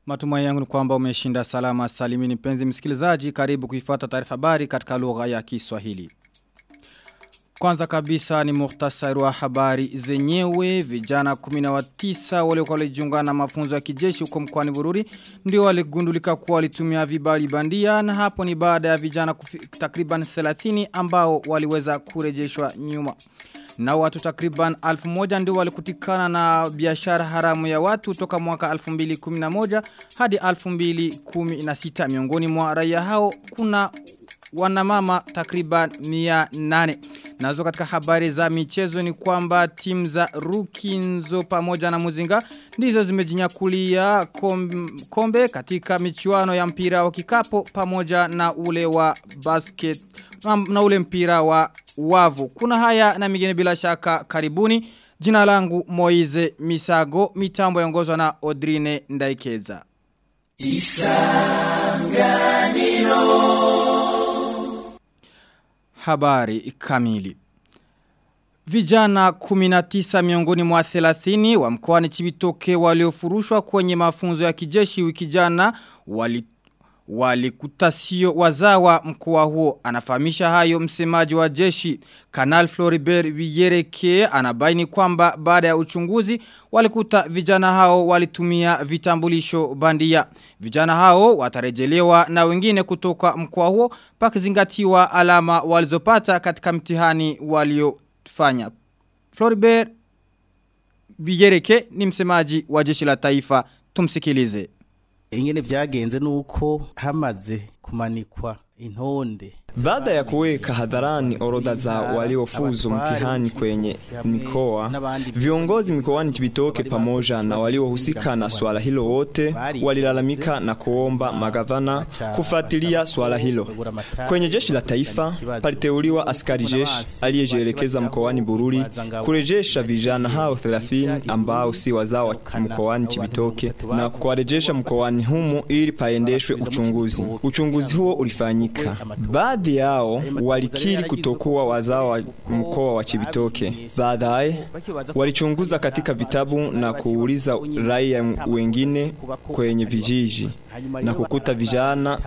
Matumai yangu ni kwamba umeshinda salama salimini penzi msikilizaji karibu kuifuata taarifa habari katika lugha ya Kiswahili. Kwanza kabisa ni muhtasari wa habari zenyewe vijana 19 waliokuwa walijiunga na mafunzo ya kijeshi huko mkoani Bururi ndio waligundulika kuwa walitumia vibali bandia na hapo ni baada ya vijana takriban 30 ambao waliweza kurejeshwa nyuma. Na watu takriban alfu moja ndio walikutikana na biashara haramu ya watu toka mwaka 2011 hadi 2016 miongoni mwa raia hao kuna wanamama takriban 800. Nazo katika habari za michezo ni kwamba timu za Rukinzo pamoja na Muzinga ndizo zimejinyakulia kombe katika michuano ya mpira wa kikapo pamoja na ule wa basket na ule mpira wa wavu. Kuna haya na mingine bila shaka karibuni. Jina langu Moize Misago, mitambo yongozwa na Odrine Ndaikeza. Isanganiro Habari kamili Vijana 19 miongoni mwa 30 wa mkoani Chibitoke waliofurushwa kwenye mafunzo ya kijeshi wiki jana wali walikutasio wazawa mkoa huo anafahamisha hayo msemaji wa jeshi Kanal Floribert Wiyereke anabaini kwamba baada ya uchunguzi walikuta vijana hao walitumia vitambulisho bandia vijana hao watarejelewa na wengine kutoka mkoa huo pakizingatiwa alama walizopata katika mtihani waliofanya Floribert Wiyereke ni msemaji wa jeshi la taifa tumsikilize ingene vyagenze nuko hamaze kumanikwa intonde baada ya kuweka hadharani orodha za waliofuzu mtihani kwenye mikoa, viongozi mikoani Kibitoke pamoja na waliohusika na swala hilo wote walilalamika na kuomba magavana kufuatilia swala hilo. Kwenye jeshi la taifa paliteuliwa askari jeshi aliyejielekeza mkoani Bururi kurejesha vijana hao 30 ambao si wazao wa mkoani Kibitoke na kuwarejesha mkoani humo ili paendeshwe uchunguzi. Uchunguzi huo ulifanyika. Baada baadhi yao walikiri kutokuwa wazao wa mkoa wa Chibitoke. Baadaye walichunguza katika vitabu na kuuliza raia wengine kwenye vijiji na kukuta vijana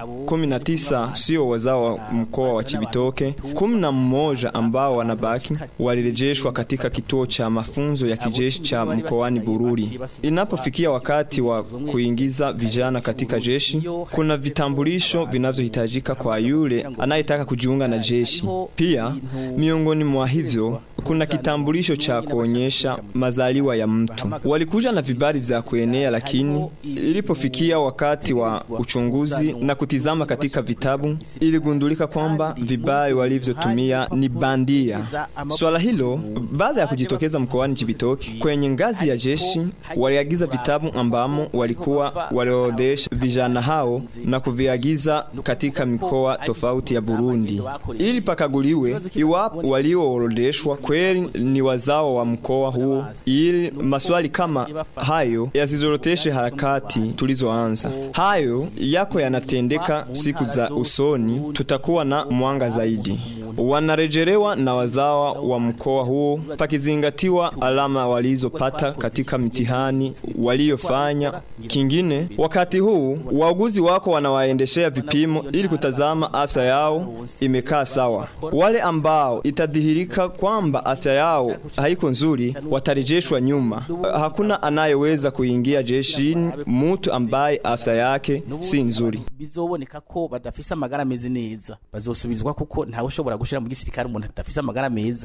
19 sio wazao wa mkoa wa Chibitoke, 11 ambao wanabaki walirejeshwa katika kituo cha mafunzo ya kijeshi cha mkoani Bururi. Inapofikia wakati wa kuingiza vijana katika jeshi, kuna vitambulisho vinavyohitajika kwa yule anayetaka kujiunga na jeshi. Pia miongoni mwa hivyo kuna kitambulisho cha kuonyesha mazaliwa ya mtu. Walikuja na vibali vya kuenea, lakini ilipofikia wakati wa uchunguzi na kutizama katika vitabu, iligundulika kwamba vibali walivyotumia ni bandia. Swala hilo baada ya kujitokeza mkoani Chibitoke kwenye ngazi ya jeshi, waliagiza vitabu ambamo walikuwa waliorodhesha vijana hao na kuviagiza katika mikoa tofauti ya Burundi ili pakaguliwe iwapo walioorodheshwa kweli ni wazao wa mkoa huo, ili maswali kama hayo yasizoroteshe harakati tulizoanza. Hayo yako yanatendeka siku za usoni, tutakuwa na mwanga zaidi. Wanarejelewa na wazawa wa mkoa huo pakizingatiwa alama walizopata katika mitihani waliyofanya. Kingine, wakati huu wauguzi wako wanawaendeshea vipimo ili kutazama afya yao imekaa sawa. Wale ambao itadhihirika kwamba afya yao haiko nzuri watarejeshwa nyuma. Hakuna anayeweza kuingia jeshini mtu ambaye afya yake si nzuri. Bizoboneka ko badafise amagara meze neza, bazosubizwa kuko ntawe ushobora gushira mu gisirikare umuntu adafise amagara meza.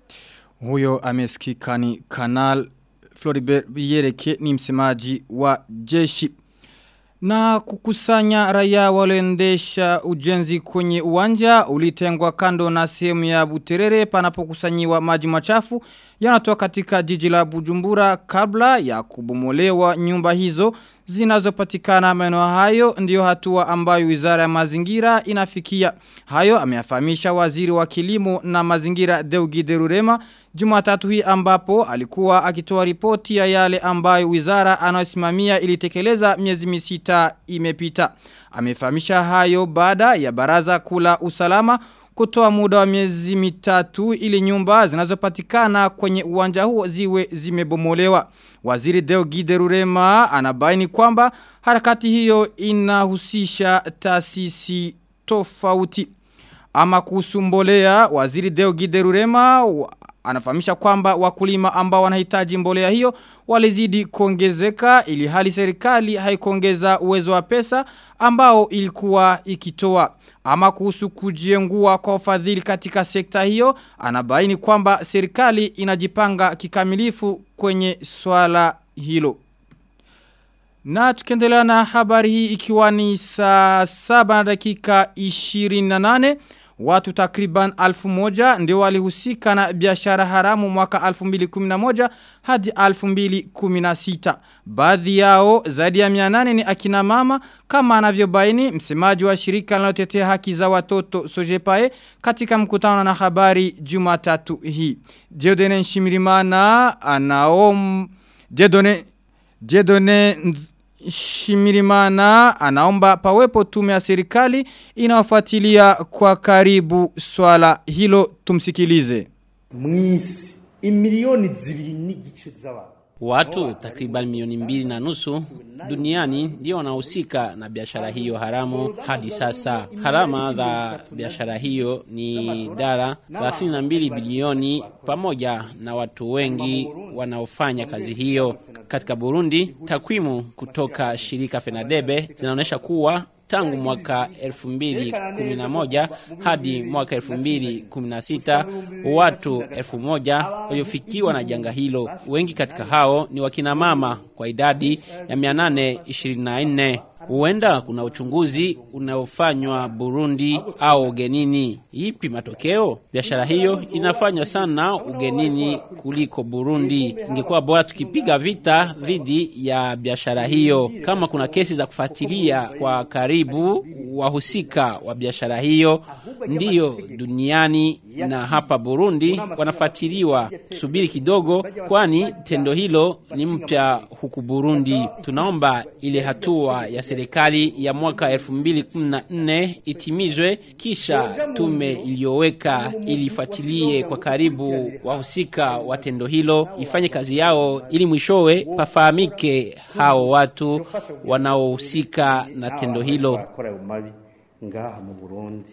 Huyo amesikika ni Kanal Floribert Biyereke ni msemaji wa jeshi. Na kukusanya raia walioendesha ujenzi kwenye uwanja ulitengwa kando na sehemu ya Buterere panapokusanyiwa maji machafu yanatoka katika jiji la Bujumbura kabla ya kubomolewa nyumba hizo zinazopatikana maeneo hayo ndiyo hatua ambayo Wizara ya Mazingira inafikia. Hayo ameyafahamisha waziri wa kilimo na mazingira Deugide Rurema Jumatatu hii ambapo alikuwa akitoa ripoti ya yale ambayo wizara anayosimamia ilitekeleza miezi misita imepita. Amefahamisha hayo baada ya baraza kula usalama kutoa muda wa miezi mitatu ili nyumba zinazopatikana kwenye uwanja huo ziwe zimebomolewa. Waziri Deo Giderurema anabaini kwamba harakati hiyo inahusisha taasisi tofauti. Ama kuhusu mbolea, waziri Deo Giderurema anafahamisha kwamba wakulima ambao wanahitaji mbolea hiyo walizidi kuongezeka ili hali serikali haikuongeza uwezo wa pesa ambao ilikuwa ikitoa. Ama kuhusu kujiengua kwa ufadhili katika sekta hiyo, anabaini kwamba serikali inajipanga kikamilifu kwenye swala hilo. Na tukiendelea na habari hii ikiwa ni saa saba na dakika 28 Watu takriban alfu moja ndio walihusika na biashara haramu mwaka 2011 hadi 2016. Baadhi yao zaidi ya 800 ni akina mama kama anavyobaini msemaji wa shirika linalotetea haki za watoto Sojepae katika mkutano na habari Jumatatu hii. Diodene Nshimirimana anaom Diodone Diodone Shimirimana anaomba pawepo tume ya serikali inaofuatilia kwa karibu swala hilo tumsikilize. Mwisi imilioni zibiri n'igice z'abantu Watu takriban milioni mbili na nusu duniani ndio wanahusika na biashara hiyo haramu hadi sasa. Harama za biashara hiyo ni dara 32 bilioni pamoja na watu wengi wanaofanya kazi hiyo. Katika Burundi, takwimu kutoka shirika Fenadebe zinaonyesha kuwa tangu mwaka 2011 hadi mwaka 2016 watu 1000 waliofikiwa na janga hilo. Wengi katika hao ni wakina mama kwa idadi ya 824. Huenda kuna uchunguzi unaofanywa Burundi au ugenini. Ipi matokeo? Biashara hiyo inafanywa sana ugenini kuliko Burundi. Ingekuwa bora tukipiga vita dhidi ya biashara hiyo. Kama kuna kesi za kufuatilia kwa karibu wahusika wa biashara hiyo, ndiyo duniani na hapa Burundi wanafuatiliwa. Subiri kidogo, kwani tendo hilo ni mpya huku Burundi. Tunaomba ile hatua ya serikali ya mwaka 2014 itimizwe, kisha tume iliyoweka ilifuatilie kwa karibu wahusika wa tendo hilo ifanye kazi yao, ili mwishowe pafahamike hao watu wanaohusika na tendo hilo. bakora ayo mabi ngaha mu Burundi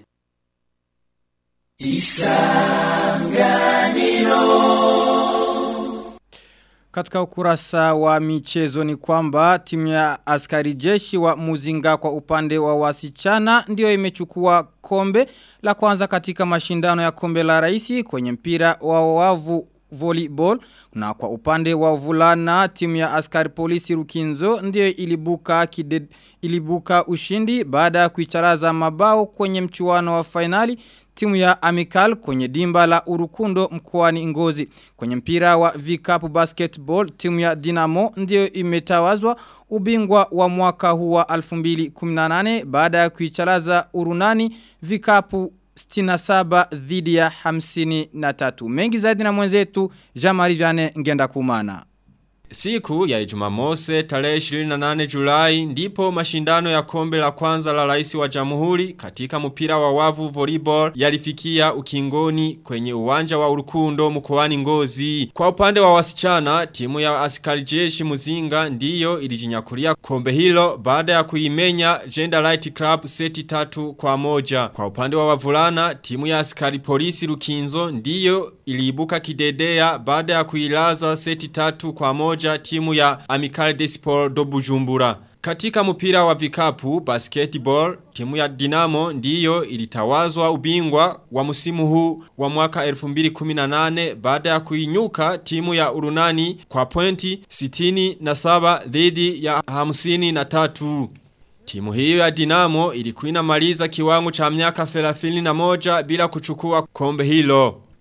Katika ukurasa wa michezo ni kwamba timu ya askari jeshi wa Muzinga kwa upande wa wasichana ndio imechukua kombe la kwanza katika mashindano ya kombe la raisi kwenye mpira wa wavu volleyball na kwa upande wa vulana timu ya askari polisi Rukinzo ndio ilibuka kide, ilibuka ushindi baada ya kuicharaza mabao kwenye mchuano wa finali timu ya Amical kwenye dimba la Urukundo mkoani Ngozi. Kwenye mpira wa vikapu basketball timu ya Dinamo ndio imetawazwa ubingwa wa mwaka huu wa 2018 baada ya kuicharaza Urunani vikapu 67 dhidi ya 53. Mengi zaidi na mwenzetu Jean-Marie Vianney ngenda kumana. Siku ya Jumamose tarehe 28 Julai ndipo mashindano ya kombe la kwanza la rais wa jamhuri katika mpira wa wavu volleyball yalifikia ukingoni kwenye uwanja wa urukundo mkoani Ngozi. Kwa upande wa wasichana, timu ya askari jeshi Muzinga ndiyo ilijinyakulia kombe hilo baada ya kuimenya Gender Light Club seti tatu kwa moja. Kwa upande wa wavulana, timu ya askari polisi Rukinzo ndiyo iliibuka kidedea baada ya kuilaza seti tatu kwa moja timu ya Amical Desport do Bujumbura. Katika mpira wa vikapu basketball, timu ya Dinamo ndiyo ilitawazwa ubingwa wa musimu huu wa mwaka 2018 baada ya kuinyuka timu ya Urunani kwa pointi 67 dhidi ya 53. Timu hiyo ya Dinamo ilikuwa inamaliza kiwango cha miaka 31 bila kuchukua kombe hilo.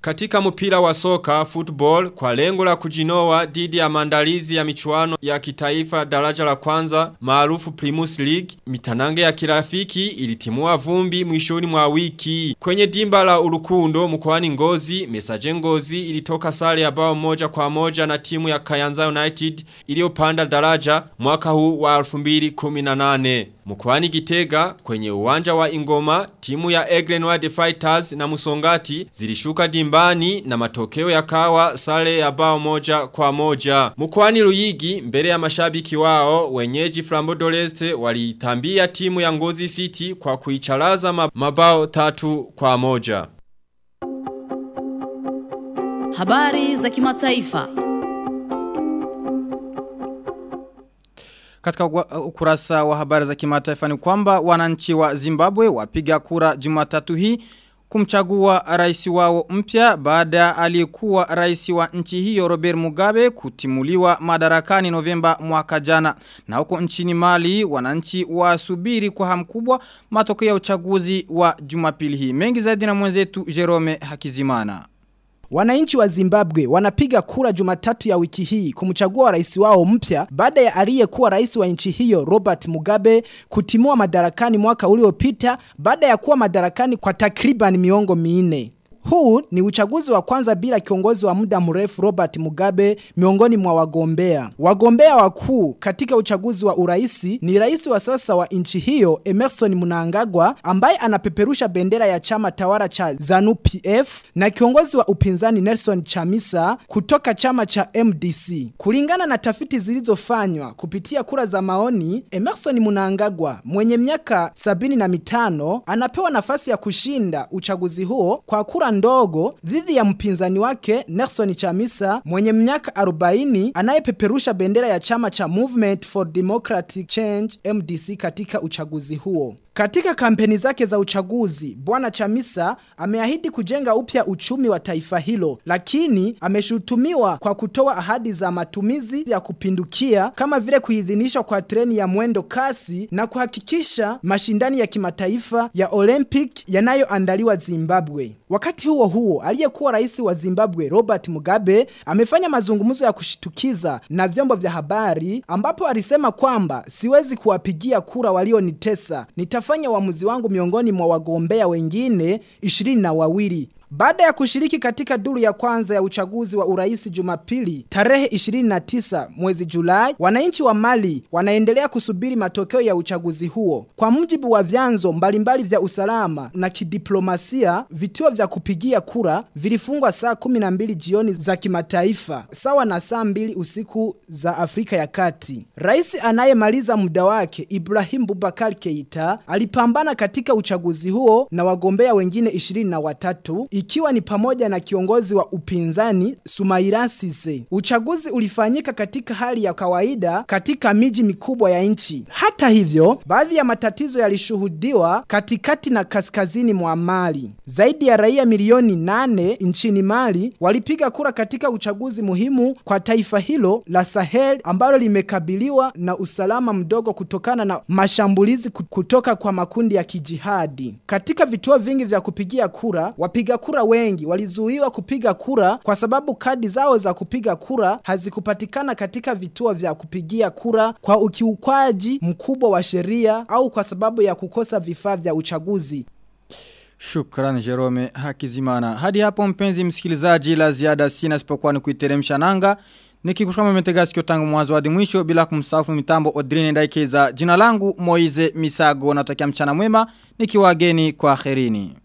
katika mpira wa soka football kwa lengo la kujinoa dhidi ya maandalizi ya michuano ya kitaifa daraja la kwanza maarufu Primus League mitanange ya kirafiki ilitimua vumbi mwishoni mwa wiki kwenye dimba la Urukundo mkoani Ngozi Mesaje Ngozi ilitoka sare ya bao moja kwa moja na timu ya Kayanza United iliyopanda daraja mwaka huu wa 2018 Mkwani Gitega kwenye uwanja wa Ingoma timu ya Egrenward Fighters na Musongati zilishuka dimbani na matokeo yakawa sare ya bao moja kwa moja. Mkwani Luyigi mbele ya mashabiki wao wenyeji Flambo Doleste walitambia timu ya Ngozi City kwa kuicharaza mabao tatu kwa moja. Habari za kimataifa. Katika ukurasa wa habari za kimataifa ni kwamba wananchi wa Zimbabwe wapiga kura Jumatatu hii kumchagua rais wao mpya baada aliyekuwa rais wa nchi hiyo Robert Mugabe kutimuliwa madarakani Novemba mwaka jana. Na huko nchini Mali wananchi wasubiri kwa hamu kubwa matokeo ya uchaguzi wa Jumapili hii. Mengi zaidi na mwenzetu Jerome Hakizimana. Wananchi wa Zimbabwe wanapiga kura Jumatatu ya wiki hii kumchagua rais wao mpya baada ya aliyekuwa rais wa nchi hiyo Robert Mugabe kutimua madarakani mwaka uliopita baada ya kuwa madarakani kwa takriban miongo minne. Huu ni uchaguzi wa kwanza bila kiongozi wa muda mrefu Robert Mugabe miongoni mwa wagombea. Wagombea wakuu katika uchaguzi wa uraisi ni rais wa sasa wa nchi hiyo Emerson Mnangagwa ambaye anapeperusha bendera ya chama tawala cha ZANU PF na kiongozi wa upinzani Nelson Chamisa kutoka chama cha MDC. Kulingana na tafiti zilizofanywa kupitia kura za maoni, Emerson Mnangagwa mwenye miaka sabini na mitano anapewa nafasi ya kushinda uchaguzi huo kwa kura ndogo dhidi ya mpinzani wake Nelson Chamisa mwenye miaka 40 anayepeperusha bendera ya chama cha Movement for Democratic Change MDC katika uchaguzi huo. Katika kampeni zake za uchaguzi, Bwana Chamisa ameahidi kujenga upya uchumi wa taifa hilo, lakini ameshutumiwa kwa kutoa ahadi za matumizi ya kupindukia kama vile kuidhinishwa kwa treni ya mwendo kasi na kuhakikisha mashindani ya kimataifa ya Olympic yanayoandaliwa Zimbabwe. Wakati huo huo, aliyekuwa rais wa Zimbabwe Robert Mugabe amefanya mazungumzo ya kushitukiza na vyombo vya habari ambapo alisema kwamba siwezi kuwapigia kura walionitesa. Nitafanya uamuzi wangu miongoni mwa wagombea wengine ishirini na wawili. Baada ya kushiriki katika duru ya kwanza ya uchaguzi wa urais Jumapili tarehe 29 mwezi Julai, wananchi wa Mali wanaendelea kusubiri matokeo ya uchaguzi huo. Kwa mujibu wa vyanzo mbalimbali vya usalama na kidiplomasia, vituo vya kupigia kura vilifungwa saa 12 jioni za kimataifa, sawa na saa mbili usiku za Afrika ya Kati. Rais anayemaliza muda wake Ibrahim Boubacar Keita alipambana katika uchaguzi huo na wagombea wengine 23 ikiwa ni pamoja na kiongozi wa upinzani Sumaira Sise. Uchaguzi ulifanyika katika hali ya kawaida katika miji mikubwa ya nchi. Hata hivyo, baadhi ya matatizo yalishuhudiwa katikati na kaskazini mwa Mali. Zaidi ya raia milioni nane nchini Mali walipiga kura katika uchaguzi muhimu kwa taifa hilo la Sahel ambalo limekabiliwa na usalama mdogo kutokana na mashambulizi kutoka kwa makundi ya kijihadi. Katika vituo vingi vya kupigia kura, wapiga kura wengi walizuiwa kupiga kura kwa sababu kadi zao za kupiga kura hazikupatikana katika vituo vya kupigia kura kwa ukiukwaji mkubwa wa sheria au kwa sababu ya kukosa vifaa vya uchaguzi. Shukran Jerome Hakizimana. Hadi hapo mpenzi msikilizaji la ziada sina sipokuwa ni kuiteremsha nanga. Nikikushukama mmetega sikio tangu mwanzo hadi mwisho bila kumsahau mitambo Odrine Ndaikeza. Jina langu Moize Misago natakia mchana mwema nikiwageni kwa akhirini.